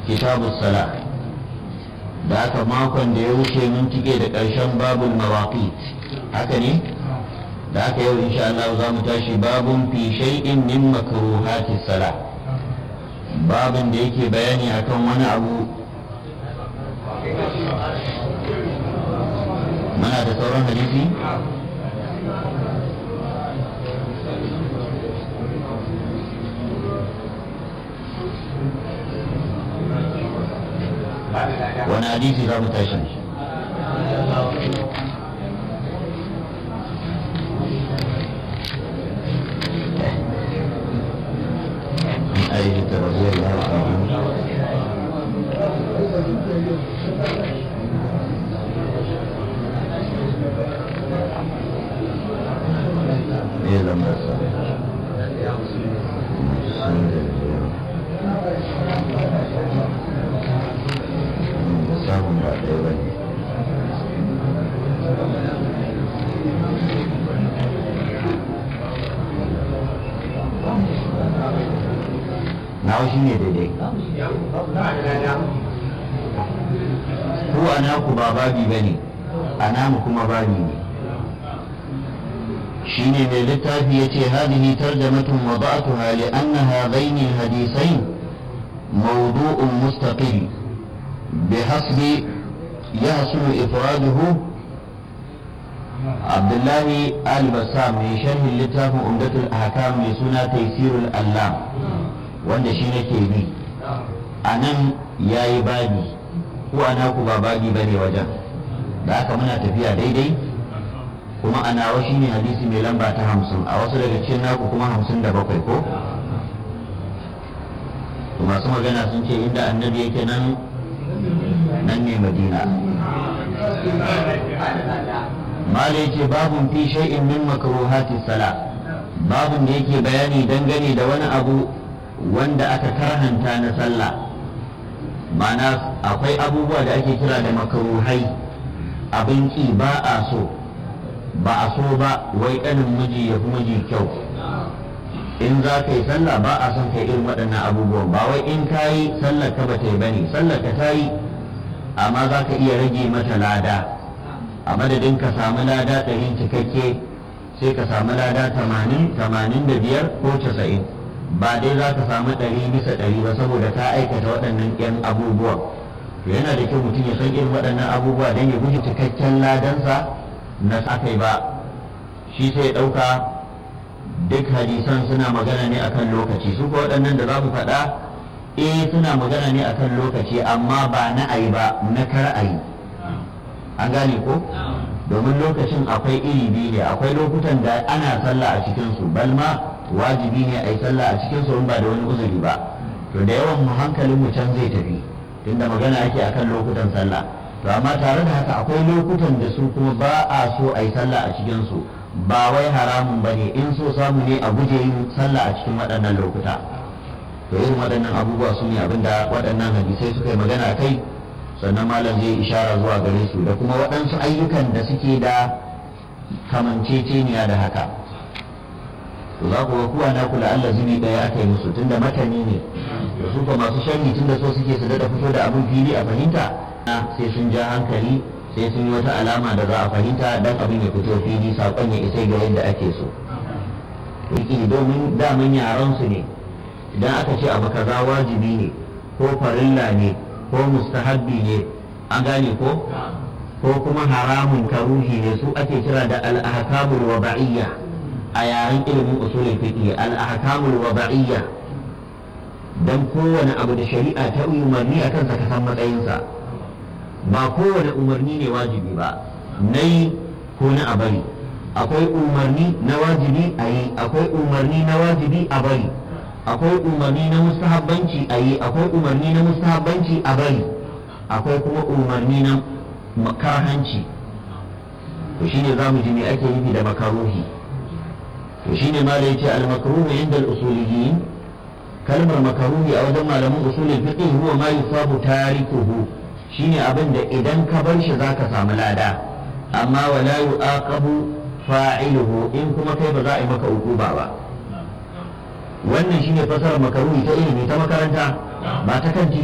kitabu sala da aka makon da ya wuce mun tike da ƙarshen babul mawaqit haka ne da aka yau insha Allah za mu tashi babun fi shay'in min makruhati sala babin da yake bayani akan wani abu muna da sauran hadisi wani hadisi za mu tashi عائشة رضي الله عنها إيه لما samun ba ɗaya ba ne nawa shi ne daidai ko a naku ba babi ba ne a namu kuma babi ne shi ne mai littafi ya ce hadihi tarjamatun wada'atuha li anna hadaini hadisain mawdu'un mustaqil بحسب يحصل إفراده عبد الله البسام من شرح اللتاف عمدة الأحكام لسنة تيسير الألام wanda shi nake bi a nan ya yi babi ko ana ku ba babi ba ne wajen da haka muna tafiya daidai kuma a nawa shi ne hadisi mai lamba ta hamsin a wasu daga cikin naku kuma hamsin da bakwai ko masu magana sun ce inda annabi yake nan nan ne madina mala yake babun fi shay'in min makruhati sala babun da yake bayani dangane da wani abu wanda aka karhanta na sallah mana akwai abubuwa da ake kira da makruhai abin ki ba a so ba a so ba wai kanin miji ya fi miji kyau in za ka yi sallah ba a son kai irin waɗannan abubuwan ba wai in ka yi sallar ka ba ta yi bane sallar ka ta yi amma za ka iya rage mata lada a madadin ka samu lada ɗari cikakke sai ka samu lada tamanin tamanin da biyar ko casa'in ba dai za ka samu ɗari bisa ɗari ba saboda ka aikata waɗannan ƴan abubuwan to yana da kyau mutum ya san irin waɗannan abubuwa don ya guji cikakken ladansa na sakai ba shi sai ya ɗauka duk hadisan suna magana ne akan lokaci su ko waɗannan da za mu faɗa eh suna magana ne akan lokaci amma ba na ayi ba na kar ayi an gane ko domin lokacin akwai iri biyu ne akwai lokutan da ana sallah a cikin su balma wajibi ne a yi sallah a cikin su in ba da wani uzuri ba to da yawan mu hankalin mu can zai tafi tunda magana ake akan lokutan sallah to amma tare da haka akwai lokutan da su kuma ba a so a yi sallah a cikin su ba wai haramun ba ne in so samu ne a guje yin sallah a cikin waɗannan lokuta to irin waɗannan abubuwa su ne abinda waɗannan hadisai suka yi magana kai sannan malam zai ishara zuwa gare su da kuma waɗansu ayyukan da suke da kamanceceniya da haka to za ku ga kuwa na kula Allah zubi ɗaya aka yi musu tunda matani ne da su kuma masu sharhi tunda so suke su daɗa fito da abin fili a fahimta sai sun ja hankali sai sun yi wata alama da za a fahimta dan abin ya fito fili saƙon ya isa ga yadda ake so yake domin daman yaran su ne idan aka ce abu kaza wajibi ne ko farilla ne ko mustahabbi ne an gane ko ko kuma haramun karuhi ne su ake kira da al-ahkamul wada'iyya a yaren ilimin usulul fiqh al-ahkamul wada'iyya dan kowane abu da shari'a ta umarni akan sa ka san matsayinsa ba kowane umarni ne wajibi ba na yi ko na a bari akwai umarni na wajibi a yi akwai umarni na wajibi a bari akwai umarni na mustahabbanci a yi akwai umarni na mustahabbanci a bari akwai kuma umarni na makarhanci to shine za mu ji me ake nufi da makaruhi to shine ma da yace al-makruhu inda al-usuliyyin kalmar makaruhi a wajen malaman usulul fiqh huwa ma yusabu tarikuhu shine abin da idan ka bar shi zaka samu lada amma wala yu'aqabu fa'iluhu in kuma kai ba za a yi maka ukuba ba wannan shine fasarar makaruhi ta ilimi ta makaranta ba ta kan